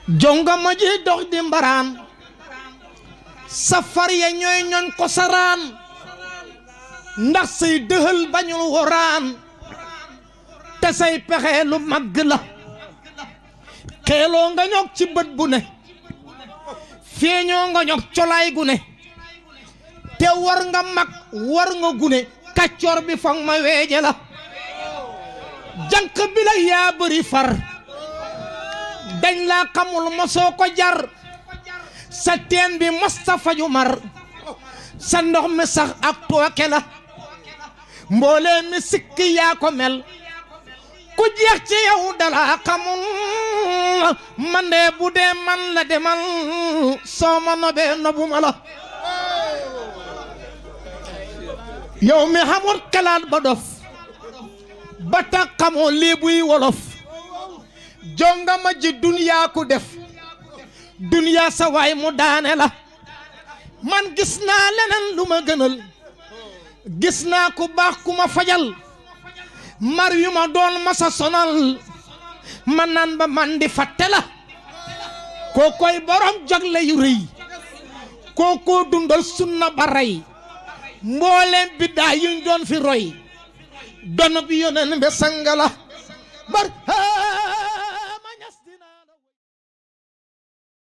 jongama ji dox di mbaraan safar ya ñooy ñoñ ko saraan ndax say dëhël bañul woraan te say pexe lu màgg la xeeloo nga ñog ci bët bu ne feeñoo nga ñog colaay gu ne te war nga mag war nga gune kàccoor bi foog ma weeje la janq bi la yaa bëri far dañ laa xamul mosoo ko jar sa teen bi mosta faju mar sa ndox mi sax ak tooke la mboolee mi sikki yaa ko mel ku jeex ci yow dala xamul man de bu dee man la demal soo ma nobee nobuma la yow mi xamul xalaat ba dof ba tax xamoo lii buy wolof jongama ji duniyaa ku def duniyaa sa waay mu daane la man gis naa leneen lu ma gënal gis naa ku baax ku ma fajal mar yu ma doon masa sonal man naan ba man di fàtte la koo koy borom jagle yu rëy koo koo dundal sunna ba rey mbooleem biddaa yuñ doon fi roy dono bi yoneen be sangala bar